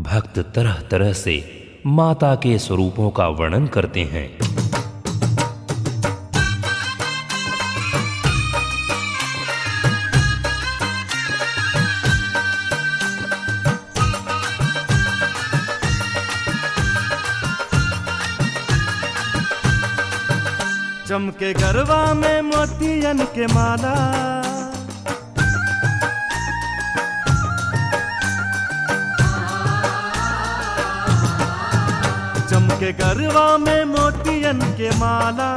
भक्त तरह तरह से माता के स्वरूपों का वर्णन करते हैं चमके गरबा में मोतियन के माला चमके गरबा में मोतियन के माला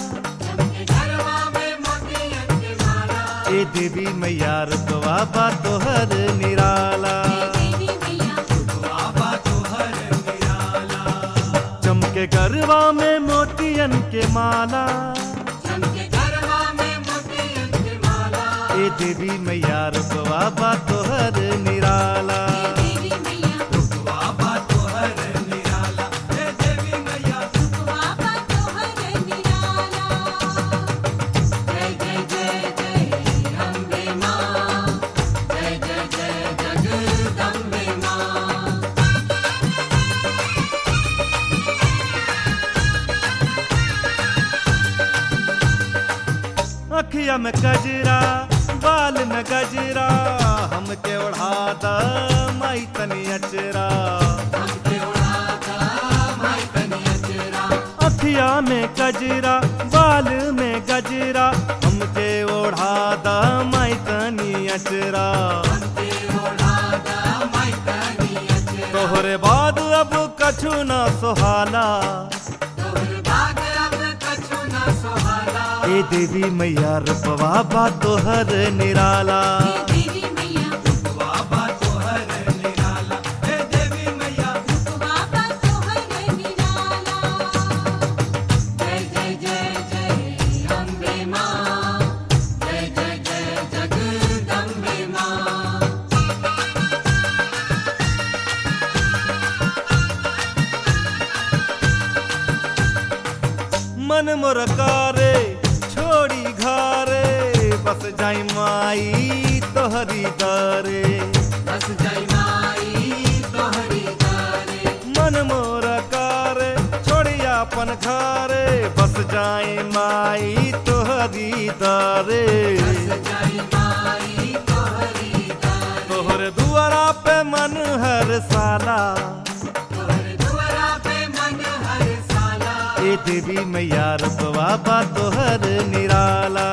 ए देवी मैया रुतवा बा तोहर निराला चमके गरबा में मोतियन के माला ए देवी मैया रुतवा बा तोहर निराला अखिया में गजरा बाल में गजरा हमके ओढ़ा द माई तनी अचरा अखिया में गजरा बाल में गजरा हमके ओढ़ा द माई तनी अचरा तोहरे बाद अब कछु न सोहाला ए देवी मैया रुपवा बा तोहर निराला मन मोर कारे छोड़ी घरे बस जाई माई तोहरी दरे मन मोर कारे छोड़ी अपन घरे बस जाई माई तोहरी दरे तोहर दुआरा पे मन हर साला ए देवी मैया रुपवा बा तोहर निराला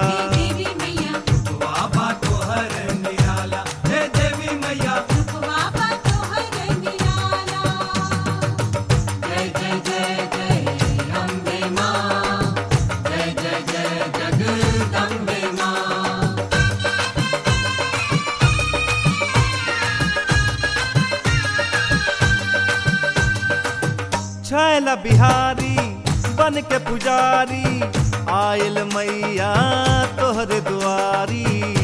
छैला बिहारी बन के पुजारी आयल मैया तोहर दुआरी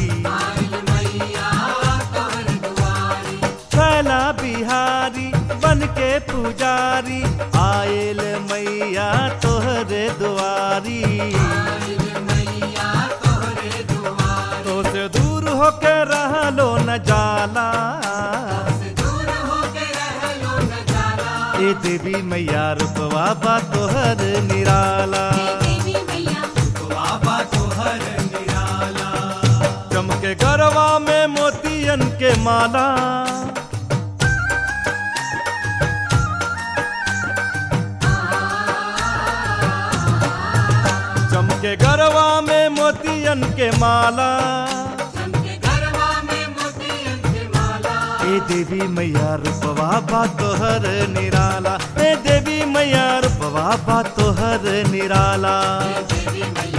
छैला बिहारी बन के पुजारी आयल मैया तोहर दुआरी तो से दूर होके रहलो न जाला ए देवी मैया रुपवा बा तोहर निराला चमके गरवा में मोतियन के माला चमके गरवा में मोतियन के माला ए देवी मैया रुपवा बा तोहर निराला ए देवी मैया रुपवा बा तोहर निराला देवी मैया